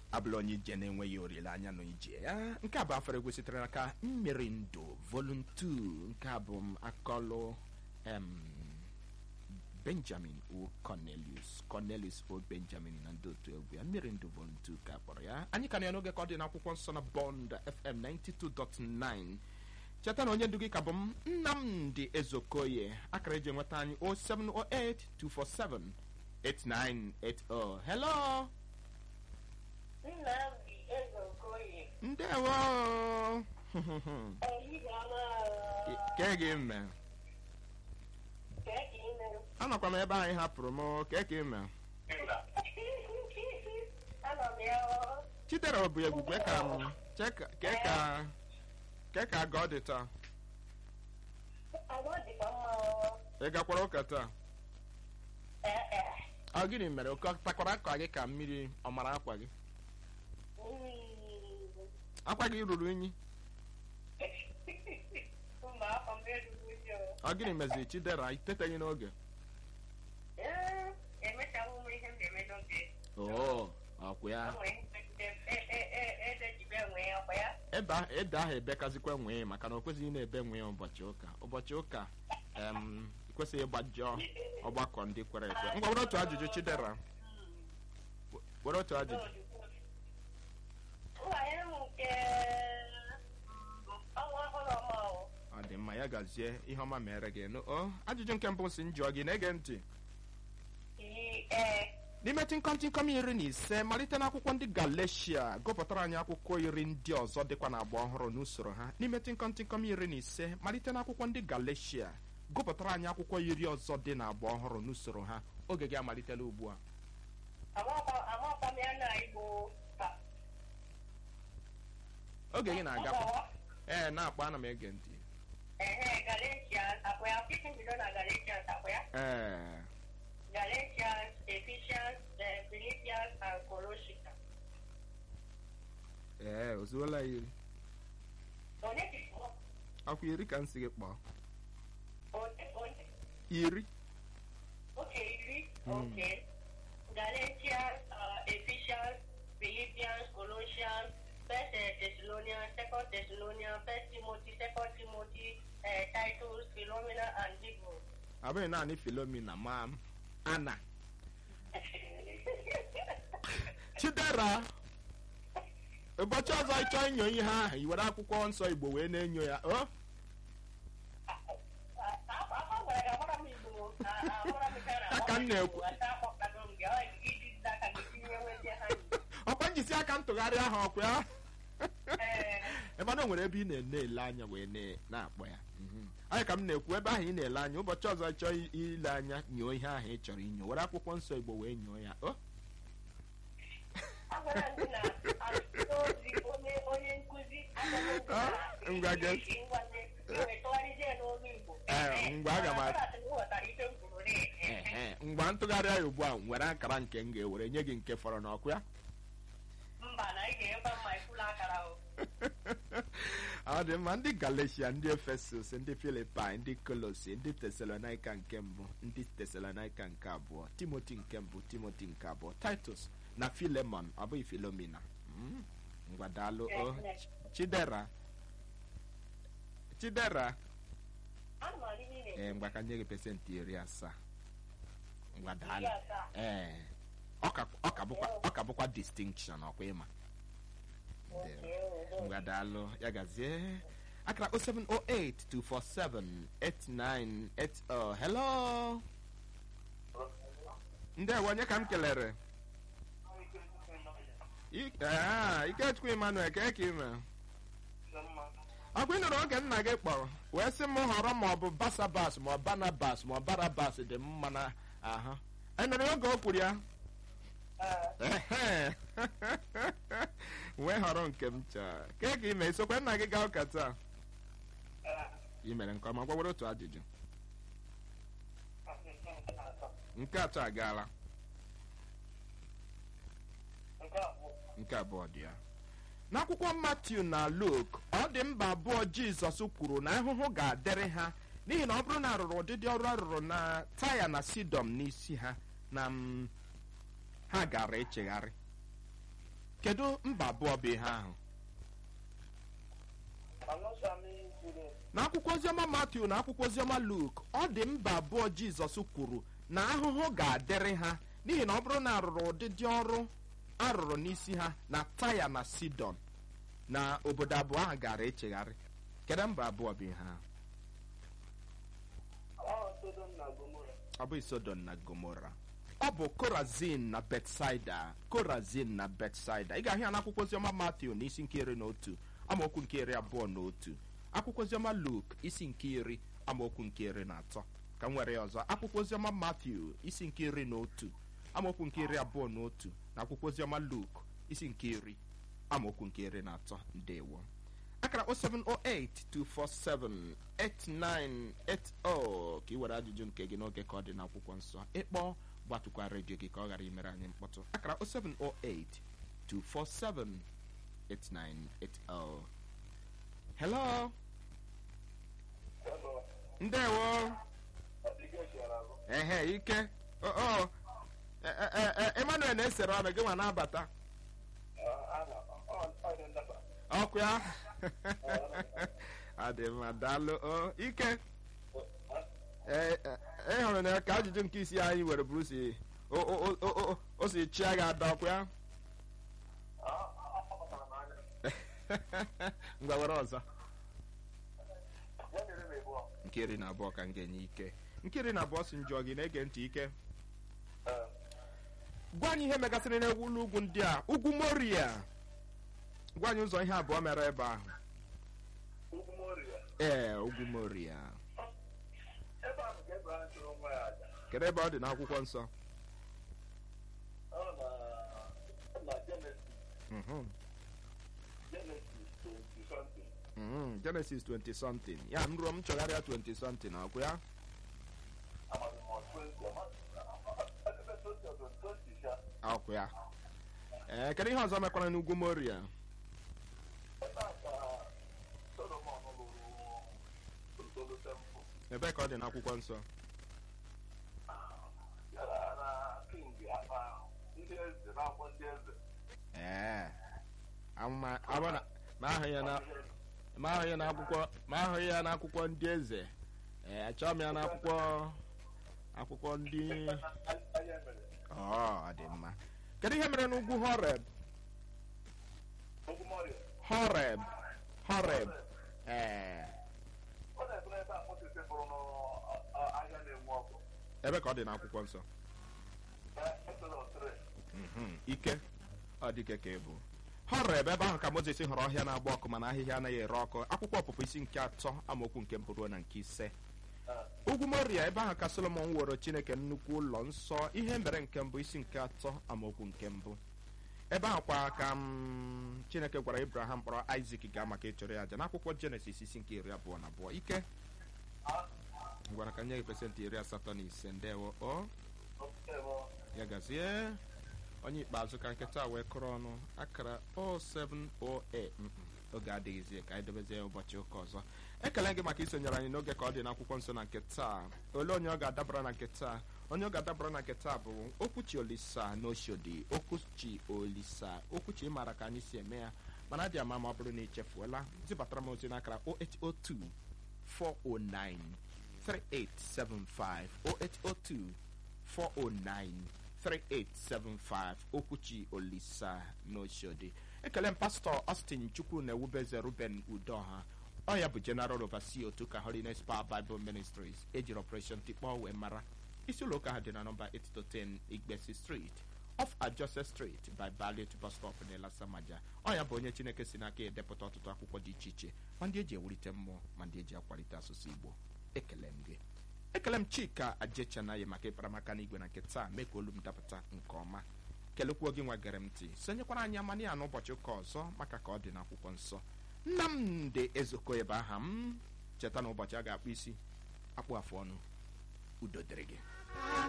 abụla onye ije na-enweghị olileanya na ije ya nke a bụ afọ egwu sitere n'aka mmiri ndụ voluntu nke a bụ m akọlụ em benjamin o cornelius cornelius o benjamin na ndị otu egwu ya mmiri ndụ voluntu ka kpọrọ ya anyị ka na ya n'oge ka ọ dị n'akwụkwọ nsọ na bond fm 92.9 cheta na onye ndu gị ka bụ m nnamdị ezokoye akara eji enweta anyị 0708 247 8980 hello Nnamdi Ezeokoye. ndewo Ehihie ọma. kee gị mme Kee ka ị mere? anọkwa m ebe anyị hapụrụ m kee ka ime Anọ m ya ọ. chidera bụ egwu kee ka m chee ka- kee ka kee ka ga ọ dị taa Agwa dịkwa mma ọ. ị gakwara ụka taa Ee, ee. ọ gịnị mere oke takwara akwa gị ka mmiri ọ mara akwa gị Mm. akwa gị ruru unyi Mma afọ m erughị ụjọ. ọ gịnị meziri chidera iteteghị n'oge Ee, emechawo m ihe m ga-eme n'oge. oo ọkwa ya O nwere ihe megide m. E- e- e- eze jibe nwee ọkwa ya. ebe ahụ ede ahụ ebekazikwa nwee maka na o kwesịghị ị na-ebe nwee ụbọchị ụka ụbọchị ụka em kwesịghị ịgbajọ ọgbakọ ndị kwere ekwe ngwa were otu ajụjụ chidera were otu ajụjụ Nwanyị m nke ọnwa ọhụrụ ọma ọ. ọ dị mma ya gazie ihe ọma mere gị nụ o ajụjụ nke mbụ si njụọ gị na-ege ntị Ii, ee. n'ime tịnkọm iri na ise malite n'akwụkwọ ndị galatia gụpụtara anyị akwụkwọ iri ndị ọzọ dịkwa n'agba ọhụrụ n'usoro ha n'ime tịnkọm iri na ise malite n'akwụkwọ ndị galatia gụpụtara anyị akwụkwọ iri ọzọ dị n'agba ọhụrụ n'usoro ha oge gị amalitela ugbu a Amakwa m ya na Igbo taa. oge gị na-agakwa ee na-akpọ ana m ege ntị Ehe, Galatians, akwa ya, ọkịtị mbido na Galatians, akwa ya. ee Galatians, Ephesians, eh, Philippians, and Colossians. ee ozuola iri Onye dị kpọọ? akwa iri ka m si gị kpọọ Onye, onye, iri oke iri, Mm. oke. Galatians, uh, Ephesians, Philippians, Colossians, First uh, Thessalonians, Second Thessalonians, First Timothy, Second Timothy, uh, Titus, Philomena, and Hebrew. abụghị naanị filomina ma m ana chidera ụbọchị ọzọ ị chọọ inyo ihe ahụ i were akwụkwọ nsọ igbo wee na-enyo ya o Aka m na-ekwu. ọkwa njisi aka ntụgharị ahụ ọkwa ya ebe na o nwere ebe ị na-ene ele anya wee na- na-akpọ ya Mhm. anyị ka m na-ekwu ebe ahụ ị na-ele anya ụbọchị ọzọ ị chọọ i- ile anya nyoo ihe ahụ ị chọrọ inyo were akwụkwọ nsọ igbo wee nyoo ya o Ngwa gee- Eh, ngwa aga m a- Ehe, ngwa ntụgharị ya ugbu a nwere akara nke m ga-ewere nye gị nke fọrọ n'ọkụ ya mba na ị ga-enwekwa mma ifula akara o ọ dị mma ndị galatia ndị efesus ndị filipai ndị kolosi ndị tesalonaika nke mbụ ndị tesalonaika nke abụọ timoti nke mbụ timoti nke abụọ titus na filemon ọ bụghị filomina Mm, ngwa daalụ o Yes, yes. chidera chidera Ana m adị niile. ee ngwa ka nye gị pesentị iri asaa ngwa Iri daalụ asaa. ee ọ ka ọ ka bụkwa ọ ka bụkwa distinction ọkwa ịma Okay, oh, oh. ngwa daalụ ya gazie akara 0708 247 8980 hello ndewo onye ka m kelere I- ah, ikechukwu emmanuel ka ka ime ọ bụ ị nụrụ oge nna gị kpọrọ wee sị m họrọ ma ọ bụ basabas ma ọ banabas ma ọ barabas dị m mma na ahụ ị nụrụ oge o kwuru ya Ah, Ehe. wee họrọ nke m chọọ kee ka ime isokwe nna gị gaa ụka taa ah, ị mere nke ọma gwawere otu ajụjụ ah, ah, nke atọ agaala nke abụọ. nke abụọ dị ya n'akwụkwọ matiu na luk ọ dị mba abụọ jizọs kwuru na ahụhụ ga-adịrị ha n'ihi na ọ bụrụ na arụrụ ụdịdị ọrụ arụrụ na taya na sidọm n'isi ha na mm, ha gara echegharị kedu mba abụọ bụ ihe ahụ n'akwụkwọ oziọma matiu na akwụkwọ oziọma luk ọ dị mba abụọ jizọs kwuru na ahụhụ ga-adịrị ha n'ihi na ọ bụrụ na arụrụ ụdịdị ọrụ arụrụ n'isi ha na taya na sidon na obodo abụọ ahụ gara echegharị kedu mba abụọ bụ ihe ahụ ọ bụ sodom na gomora ọ bụ korazin na betsaida korazin na betsaida ị ga-ahụ ya n'akwụkwọ oziọma matiu na isi nke iri na otu amaokwu nke iri abụọ na otu akwụkwọ oziọma luk isi nke iri amaokwu nke iri na atọ ka m nwere ya ọzọ akwụkwọ oziọma matiu isi nke iri na otu amaokwu nke iri abụọ na otu na akwụkwọ oziọma luk isi nke iri amaokwu nke iri na atọ ndewo akara 07082478980 ka ị were ajụjụ nke gị n'oge ka ọ dị n'akwụkwọ nsọ ịkpọ gbatụkwa redio gị ka ọ ghara imere anyị mkpọtụ akara 07082478980 hello ndewo ehe ike o emmanuel na-esere ọnụ gị nwa na-abata ọkụ ya adị mma daalụ o ike ị hụrụ na ka ajụjụ nke isi anyị were bụrụ si o si chia gị ada ọkụ ya ngwa were ọzọ nke iri na abụọ ka m ga-enye ike nke iri na abụọ si njọ gị na-ege ntị ike gwa anyị ihe megasịrị n'egwu ụlọ ugwu ndị a ugwu moria gwa anyị ụzọ ihe abụọ mere ebe ahụ ee ugwu moria kedu ebe ọ dị n'akwụkwọ nsọ Mhm. Mhm, Genesis 20 something ya m ruo m chọgharịa 20 something ọkụ ya ọkụ ya ee kedu ihe ọzọ mekwara n'ugwu moria ebe ka ọ dị n'akwụkwọ nsọ ee ama ama na ma ahụ ya na ma ahụ ya n'akwụkwọ ma ahụ ya n'akwụkwọ ndị eze ee achọọ m ya n'akwụkwọ akwụkwọ ndị ọ dị mma kedu ihe mere n'ugwu horeb horeb horeb ee ebe ka ọ dị n'akwụkwọ nsọ Mhm, ike ọ dịke ka ebu horeb ebe ahụ ka moses hụrụ ọhịa na-agba ọkụ mana ahịhịa anaghị ere ọkụ akwụkwọ ọpụpụ isi nke atọ amaokwu nke mbụ ruo na nke ise ugwu moria ebe ahụ ka solomon woro chineke nnukwu ụlọ nsọ ihe mere nke mbụ isi nke atọ amaokwu nke mbụ ebe ahụ kwa ka m chineke gwara ibrahim kpọrọ isak gaa maka ịchọrọ ya aja n'akwụkwọ jenesis isi nke iri abụọ na abụọ ike gwara ka nye gị pesentị iri asatọ na ise ndewo o ya gazie onye ikpeazụ ka nkịta wee kụrụ ọnụ akara 0708 mm, oge adịghịzi ka anyị dobezie ụbọchị ụka ọzọ ekele gị maka isonyere anyị n'oge ka ọ dị n'akwụkwọ nsọ na nke taa ole onye ọ ga-adabara na nke taa onye ọ ga-adabara na nke taa bụ okwuchi olisa na oshodi okwuchi olisa okwuchi ịmara ka anyị si eme ya mana dị ama ma ọ bụrụ na ichefuola zibatara m ozi n'akara 0802 409 3875 0802 409 3875 okwuchi olisa n'oshodi ekele m pastọ austin chukwu na ewubeze ruben udoha ọ ya bụ general overseer otu ka holiness power bible ministries ejiri operation tikpọ wee mara isi ụlọ ụka ha dị na nọmba 810 igbesi street off ajose street by ballet bus stop na elasamaja ọ ya bụ onye chineke si n'aka edepụta ọtụtụ akwụkwọ dị iche iche ma ndị eji ewulite mmụọ ma ndị eji akwalite asụsụ igbo ekele m gị ekele m chika ajechanaghị maka ịkparamaka n'igwe na nke taa mee ka olu m dapụta nke ọma kelekwuo gị nwa gere m ntị sonyekwara anyị amana ya n'ụbọchị ụka ọzọ maka ka ọ dị n'akwụkwọ nsọ nnamdị ezoko ebe aha m cheta na ụbọchị a ga-akpụ isi akpụ afụ ọnụ udo dịrị gị